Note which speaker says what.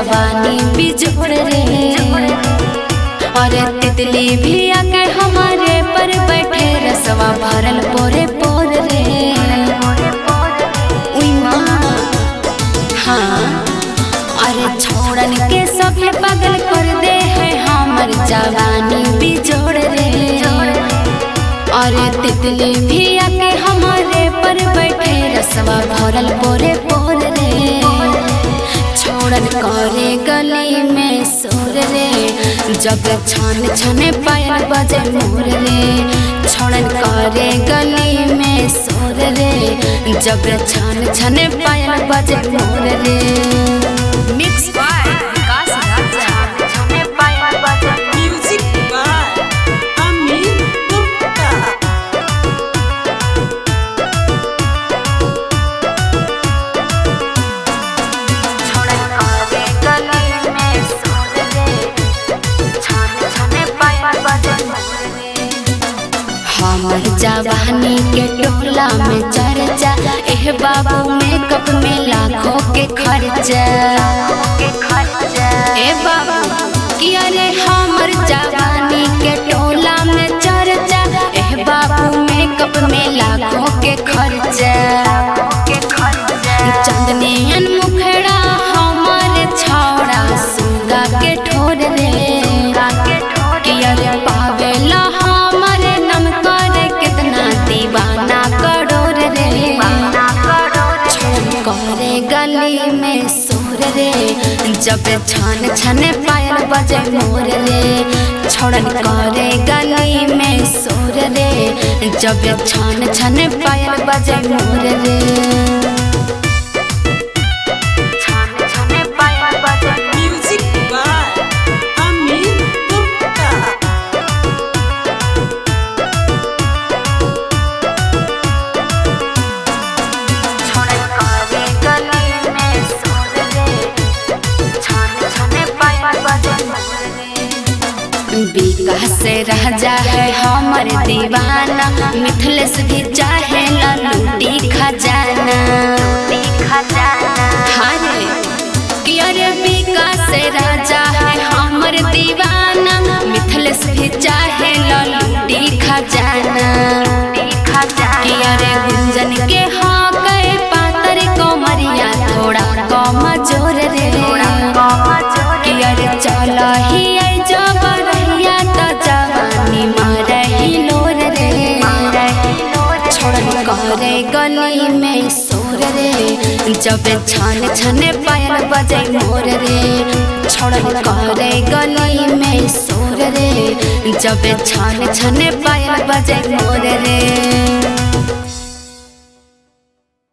Speaker 1: जवानी बिजोड़ रे अरे तितली भी आके हमारे पर बैठे रसवा भरल पोरे पोर रे उई माँ हाँ अरे छोड़न के सभे पागल कर दे है हमर जवानी बिजोड़ रे अरे तितली भी आके हमारे पर बैठे रसवा भरल पोरे पोर रे छोड़न करे गली में सोर रे जब छन छन पायल बजे मोर रे छोड़न करे गली में सोर रे जब छन छन पायल बजे मोर रे
Speaker 2: Mixed by Vikas Raja.
Speaker 3: Music by Amin Gupta.
Speaker 1: हमर जवानी के टोला में चर्चा एह बाबू मेकअप में लाखों के खर्चा ए बाबू कि अरे हमर जवानी के टोला में चर्चा एह बाबू मेकअप में लाखों के खर्चा चंदनियन मुखड़ा हमर छौड़ा सुगा के ठोर रे कि अरे पावेला हमर नम करे कितना दीवाना करोड़ रे छोड़ करे गली में सोर रे जब छन छन पायल बजे मोर रे छोड़न करे गली में सोर रे जब छन छन पायल बजे मोर रे
Speaker 3: Music by Amin Gupta.
Speaker 1: विकास राजा है हमर दीवाना मिथिलेश भी चाहे लूटी खजाना हारे कि अरे विकास राजा है हमर दीवाना मिथिलेश भी चाहे लूटी खजाना कि अरे गुंजन के हाँ गए पातर कमरिया थोड़ा कम जोर रे कि अरे चल ही आई जब रहिया त जवानी मारही लोर रे छोड़न करे गली में सोर रे जब छन छन पायल बजे मोर रे छोड़न करे गली में सोर रे जब छन छन पायल बजे मोर रे